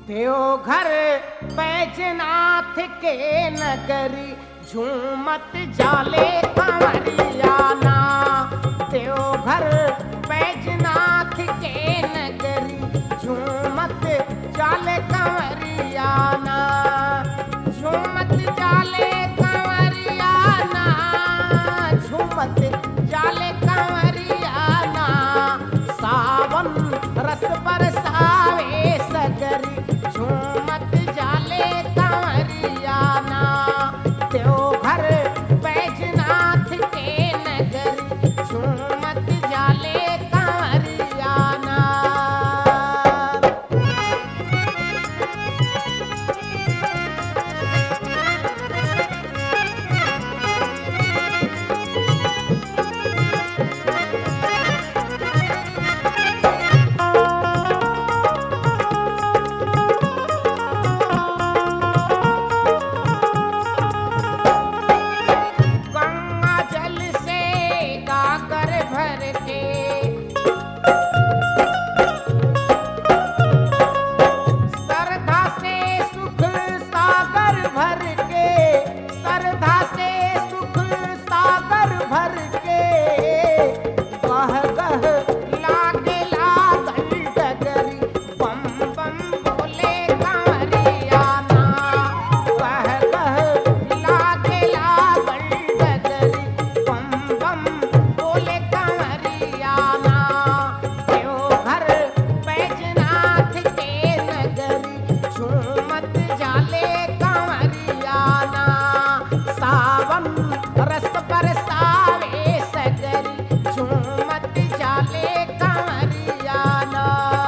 देवघर बैजनाथ के नगरी झूमत जाले कंवरियाना देवघर बैजनाथ के नगरी झूमत जाले कंवरियाना झूमत जाले कंवरियाना झूमत जाले कंवरियाना सावन रस बरसावे सगरी झूमत जाले कंवरियाना देवघर बैजनाथ के नगरी झूमत जाले कंवरियाना गंगा जल से गागर भर के श्रद्धा से सुख सागर भर के श्रद्धा से सुख सागर भर के गह गह लागे लागल डगरी बम बम बोले कारियाना गह गह लागे लागल डगरी बम बम बोले कारियाना देवघर बैजनाथ के नगरी झूमत जाले कंवरियाना सावन रस बरसावे सगरी झूमत जाले कंवरियाना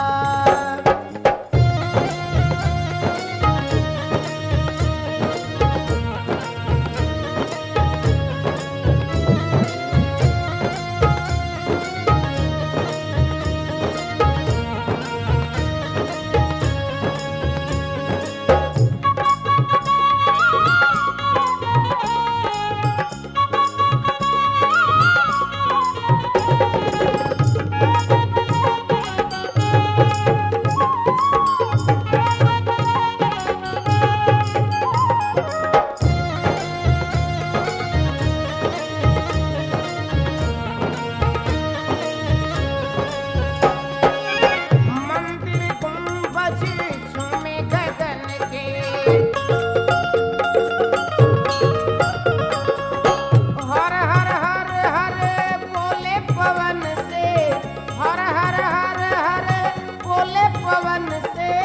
मंदिर गुंबज झूमे गगन के हर हर हर हर बोले पवन से हर हर हर हर बोले पवन से